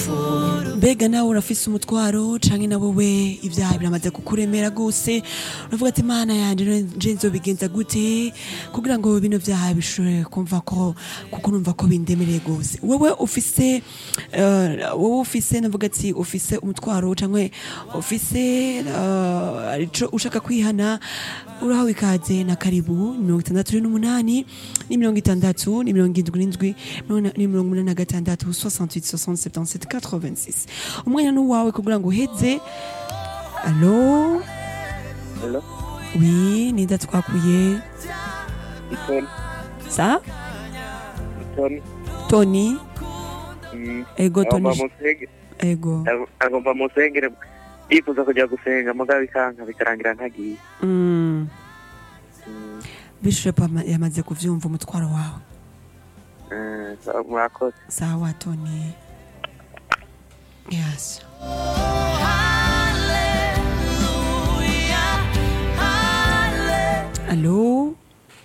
mbega nawe urafise umutwaro canke na wowe ivyaha biramaze kukuremera gose uravuga ati mana yanje nje nzobigenza gute kugira ngo bino vyaha bishobore kumva ko kuko numva ko bindemereye gose wewe ufise eh, wowe ufise navuga ati ufise umutwaro canke ufise eh, ico ushaka kwihana urahawe ikaze na karibu mirongo itandatu n'umunani ni mirongo itandatu ni mirongo indwi n'indwi ni mirongo umunani na gatandatu 68 60 77 86 umwanya n'uwawe kugira ngo uheze alo Hello, wi ninda twakuye Itoni, sa Itoni. toni Mm. ego toni Agomba musenge, ego agomba musengere yifuza kujya gusenga mugabo bikanka bikarangira ntagiye. mm. Mm. bishop ama- yamaze kuvyumva umutwaro wawe Eh, sawa, murakoze. sawa toni yes alo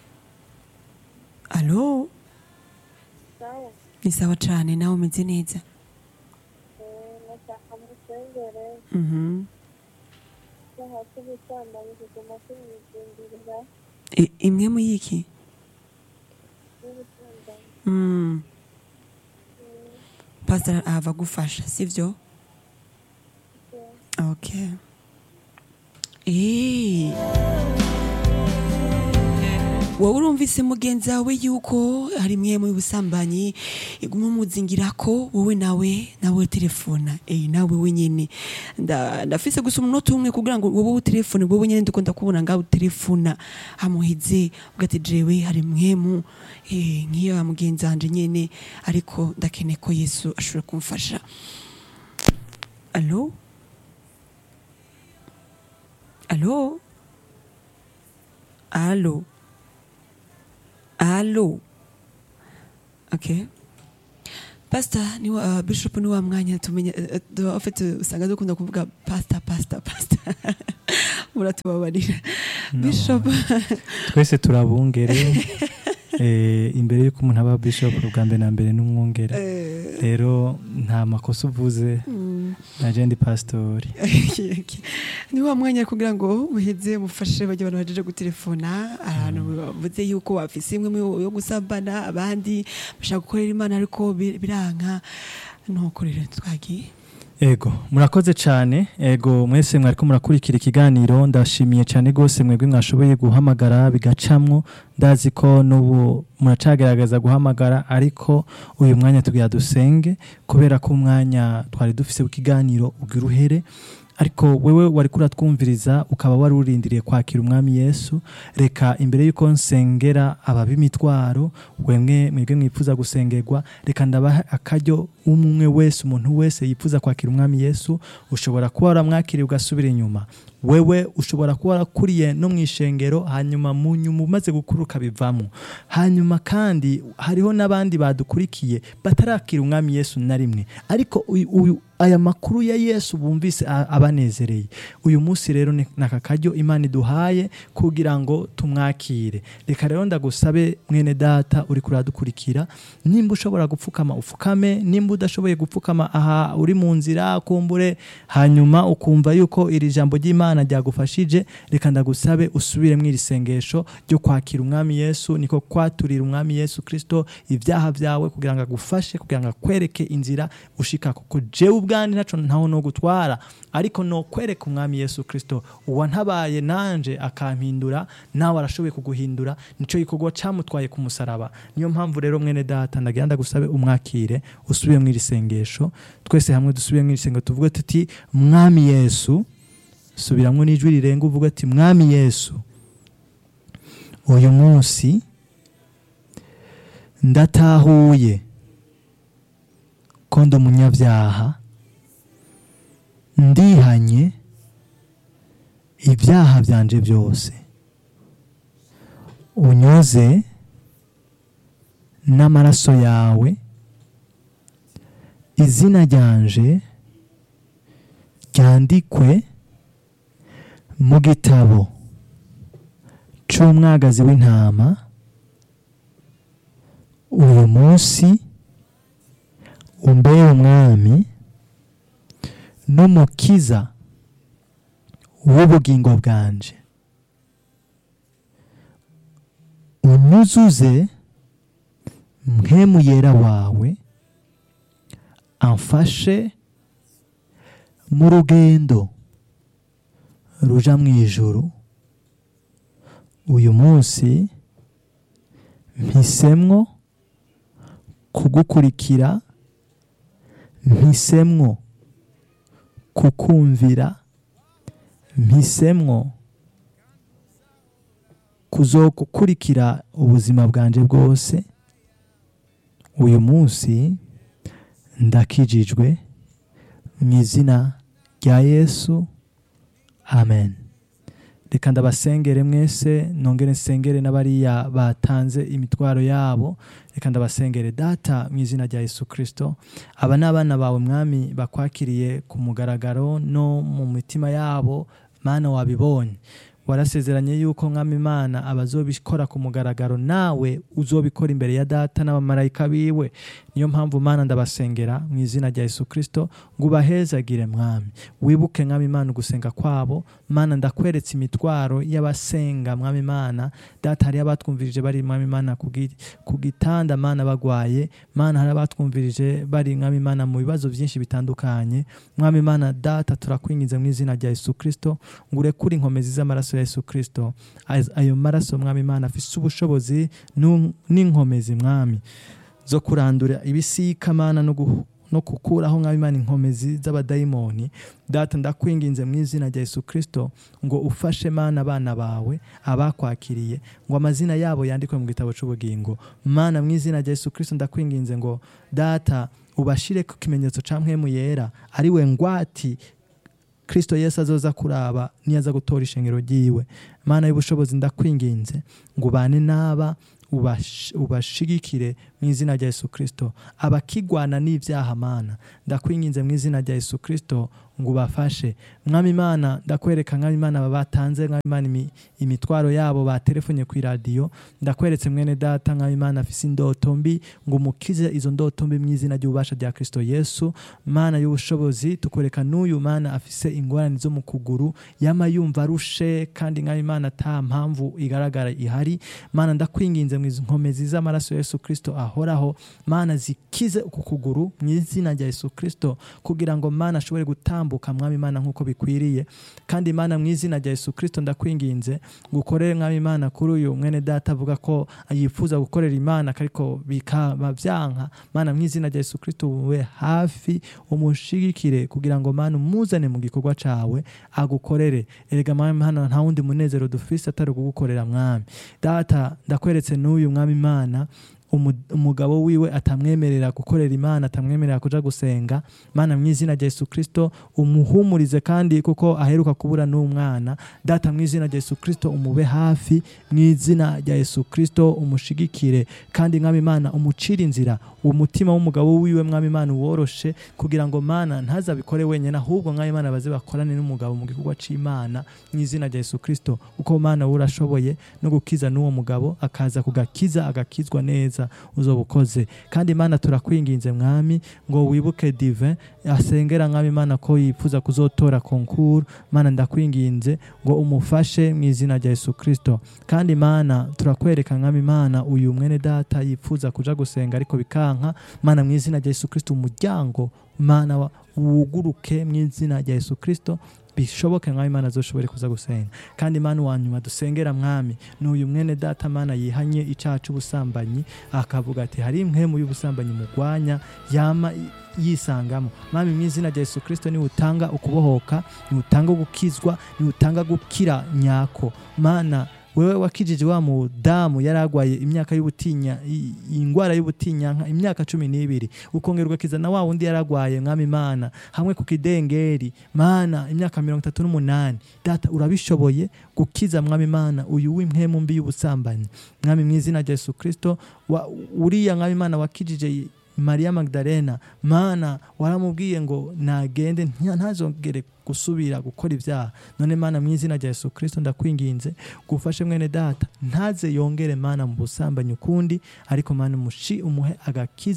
alo sawa ni sawa cane nawe umeze neza nashaka musengere Mhm. icyaha cy'ubusambanyi kiguma kimwizingirira I- imwe mu yiki n'ubusambanyi Mm. pastor ava gufasha sivyo okay Eh. wowe urumvise mugenzi wawe yuko hari mwe mu busambanyi iguma umuzingira ko wowe nawe nawe telefona eh nawe wenyene nda ndafise gusa umunota umwe kugira ngo wowe utelefone wowe nyene ndiko ndakubona ngaho utelefona hamuhize ugati jewe hari mwemu eh nkiyo ya mugenzi wanje nyene ariko ndakeneye ko Yesu ashobora kumfasha Allo Allo Allo Allo Okay Pastor ni wa, uh, Bishop ni wa mwanya tumenya uh, uh, en fait uh, usanga dukunda kuvuga pastor pastor pastor muratubabarira Bishop twese turabungere eh, imbere y'uko umuntu aba bishop bwa mbere na mbere n'umwungere eh, rero nta makosa uvuze mm, naje ndi pasitori okay, okay. ni wa mwanya kugira ngo uheze mufashe bajya abantu bajeje gutelefona ahantu bavuze yuko bafise imwe mu- yo gusambana abandi bashaka gukorera imana ariko bi- biranka nuko rero twagiye ego murakoze cyane ego mwese mwariko murakurikira ikiganiro ndashimiye cyane rwose mwebwe mwashoboye guhamagara bigacamwo ndazi ko n'ubu muracagerageza guhamagara ariko uyu mwanya tugira dusenge kubera ko umwanya twari dufise w'ikiganiro ugira uhere ariko wewe wari kuratwumviriza ukaba wari urindiriye kwakira umwami yesu reka imbere y'uko nsengera ababimitwaro wemwe mwebwe mwifuza gusengerwa reka ndabaha akaryo umwe wese umuntu wese yifuza kwakira umwami yesu ushobora kuba waramwakiriye ugasubira inyuma wewe ushobora kuba warakuriye no mu ishengero hanyuma mu nyuma umaze gukura ukabivamo hanyuma kandi hariho n'abandi badukurikiye batarakira umwami yesu na rimwe ariko uyu- uyu aya makuru ya yesu bumvise a- abanezereye uyu munsi rero ni ni aka karyo imana iduhaye kugira ngo tumwakire reka rero ndagusabe mwene data uri kuradukurikira nimba ushobora gupfukama upfukame nimba udashoboye gupfukama aha uri mu nzira kumbure hanyuma ukumva yuko iri jambo ry'imana ryagufashije reka ndagusabe usubire mu iri sengesho ryo kwakira umwami yesu niko kwaturira umwami yesu kirisito ibyaha byawe kugira ngo agufashe kugira ngo akwereke inzira ushika kuko jewe ubwanjye ntaco ntaho no gutwara ariko no kwereka umwami yesu kirisito uwantabaye nanje akampindura nawe arashoboye kuguhindura nico gikorwa camutwaye ku musaraba niyo mpamvu rero mwene data ndagira ndagusabe umwakire usubire mu iri sengesho twese hamwe dusubire mu iri sengesho tuvuge tuti mwami yesu subiramwo n'ijwi rirenga uvuga ati mwami yesu uyu munsi ndatahuye ko ndi umunyabyaha ndihanye ibyaha byanje byose unyoze n'amaraso yawe izina ryanje ryandikwe mu gitabo cy'umwagazi w'intama uyu munsi umbere umwami n'umukiza w'ubugingo bwanje unyuzuze mpemu yera wawe amfashe mu rugendo ruja mu ijuru uyu munsi mpisemwo kugukurikira mpisemwo kukumvira mpisemwo kuzogukurikira ubuzima bwanje bwose uyu munsi ndakijijwe mu izina rya yesu amen reka ndabasengere mwese nongere nsengere n'abariya batanze imitwaro yabo reka ndabasengere data mu izina rya yesu kirisito aba ni abana bawe mwami bakwakiriye ku mugaragaro no mu mitima yabo mana wabibonye warasezeranye yuko mwami imana abazobikora ku mugaragaro nawe uzobikora imbere ya data n'abamarayika biwe niyo mpamvu mana ndabasengera mu izina rya yesu kirisito ngo ubahezagire mwami wibuke mwami imana ugusenga kwabo mana ndakweretse imitwaro y'abasenga mwami imana data hari abatwumvirije bari mwami imana ku gi- ku gitanda mana bagwaye mana hari abatwumvirije bari mwami imana mu bibazo byinshi bitandukanye mwami imana data turakwingize mu izina rya yesu kirisito ngo urekure inkomezi z'amaraso ya yesu kirisito Az- ayo maraso mwami imana afise ubushobozi nu- n'inkomezi mwami zo kurandura ibisika mana no gu- no gukuraho mwami imana inkomezi z'abadayimoni data ndakwinginze mu izina rya yesu kirisito ngo ufashe mana abana bawe abakwakiriye ngo amazina yabo yandikwe mu gitabo cy'ubugingo mana mu izina rya yesu kirisito ndakwinginze ngo data ubashire ku kimenyetso cya mpwemu yera ari we ngwati kristo yesu azoza kuraba niyaza gutora ishengero ryiwe mana y'ubushobozi ndakwinginze ngo ubane n'aba ubash- ubashigikire mu izina rya yesu kirisito abakigwana n'ibyaha mana ndakwinginze mu izina rya yesu kirisito ngo ubafashe mwami imana ndakwereka mwami imana aba batanze mwami imana imi- imitwaro yabo batelefonye ku iradiyo ndakweretse mwene data mwami imana afise indoto mbi ngo umukize izo ndoto mbi mu izina ry'ububasha rya kristo yesu mana y'ubushobozi tukwereka n'uyu mana afise ingorane zo mu kuguru yama yumva arushe kandi mwami imana ata mpamvu igaragara ihari mana ndakwinginze mu izo nkomezi z'amaraso ya yesu kristo ahoraho mana zikize uku kuguru mu izina rya yesu kristo kugira ngo mana ashobore gutambuka mwami imana nk'uko bikwiriye kandi mana mu izina rya yesu kristo ndakwinginze ngo ukorere mwami imana kuri uyu mwene data avuga ko yifuza gukorera imana ariko bikaba byanka mana mu izina rya yesu kristo ube hafi umushigikire kugira ngo mana umuzane mu gikorwa cawe agukorere erega mwami hano nta wundi munezero dufise atari kugukorera mwami data ndakweretse n'uyu mwami imana umu- umugabo wiwe atamwemerera gukorera imana atamwemerera kuja gusenga mana mu izina rya yesu kristo umuhumurize kandi kuko aheruka kubura n'umwana data mu izina rya yesu kristo umube hafi mu izina rya yesu kristo umushigikire kandi mwami imana umucire inzira umutima w'umugabo wiwe mwami imana uworoshe kugira ngo mana ntazabikore wenyine ahubwo mwami imana baze bakorane n'umugabo mu gikorwa c'imana mu izina rya yesu kristo kuko mana we urashoboye no gukiza n'uwo mugabo akaza kugakiza agakizwa neza uzoba ukoze kandi imana turakwinginze mwami ngo wibuke divin asengera mwami imana ko yifuza kuzotora konkuru mana ndakwinginze ngo umufashe mu izina rya yesu kristo kandi mana turakwereka mwami imana uyu mwene data yifuza kuja gusenga ariko bikanka mana mu izina rya yesu kristo umuryango mana wa- wuguruke mu izina rya yesu kristo bishoboke mwami imana azoshobore kuza gusenga kandi imana wa nyuma dusengera mwami ni uyu mwene data mana yihanye icyaha cy'ubusambanyi akavuga ati hari impwemu y'ubusambanyi mugwanya yama i- yisangamo mwami mu izina rya yesu kristo niwe utanga ukubohoka niwe utanga gukizwa niwe utanga gukira nyako mana wewe wakijije wa mudamu yari agwaye imyaka y'ubutinya i- indwara y'ubutinyanka imyaka cumi n'ibiri ukongera ugakiza na wa wundi yari agwaye mwami imana hamwe ku kidengeri mana imyaka mirongo itatu n'umunani data urabishoboye gukiza mwami imana uyu w'impwemu mbi y'ubusambanyi mwami mu izina rya yesu kristo wa- uriya mwami imana wakijije mariya magdalena mana waramubwiye ngo nagende nta- ntazongere gusubira gukora ibyaha none mana mu izina rya yesu kristo ndakwinginze gufashe mwene data ntaze yongere mana mu busambanyi ukundi ariko mana umushi umuhe agakiza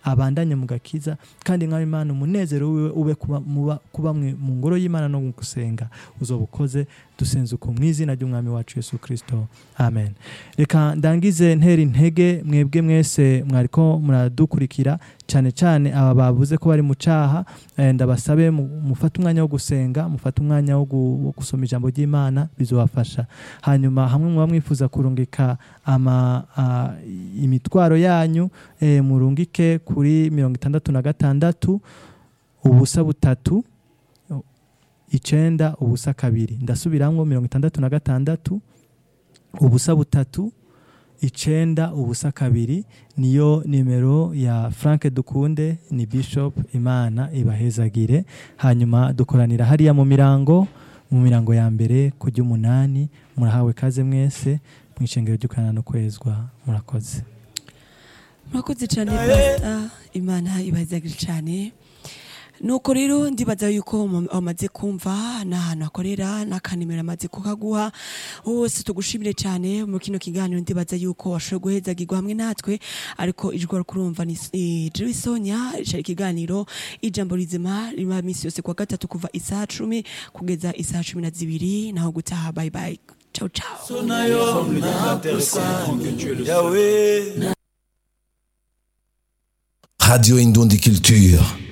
abandanye mu gakiza kandi nk'aho imana umunezero wiwe ube kuba, muba, kuba mwe- mu ngoro y'imana no mu gusenga uzoba ukoze dusenze uko mu izina ry'umwami wacu yesu kirisito amen reka ndangize ntera intege mwebwe mwese mwariko muradukurikira cyane cyane aba bavuze ko bari mu caha eh, ndabasabe mu- mufate umwanya wo gusenga mufate umwanya wo gu- wo gusoma ijambo ry'imana bizobafasha hanyuma hamwe muba mwifuza kurungika ama a, imitwaro yanyu eh, murungike kuri mirongo itandatu na gatandatu ubusa butatu icenda ubusa kabiri ndasubiramwo mirongo itandatu na gatandatu ubusa butatu icenda ubusa kabiri niyo nimero ya frank dukunde ni bishop imana ibahezagire hanyuma dukoranira hariya mu mirango mu mirango ya mbere ku ry'umunani murahawe kaze mwese mu ishengero ry'ukanana no kwezwa murakoze murakoze cyane pasita imana ibazagire cyane nuko rero ndibaza yuko mu- wamaze kumva n'ahantu akorera n'akanimero amaze kukaguha hose tugushimire cyane mu kino kiganiro ndibaza yuko washoboye guhezagirwa hamwe natwe ariko ijwi wari kurumva ni ni Jerry Sonia cari ikiganiro ijambo rizima riba minsi yose kuwa gatatu kuva isaha cumi kugeza isaha cumi na zibiri naho gutaha bye bye ciao ciao Radio Indon des Cultures.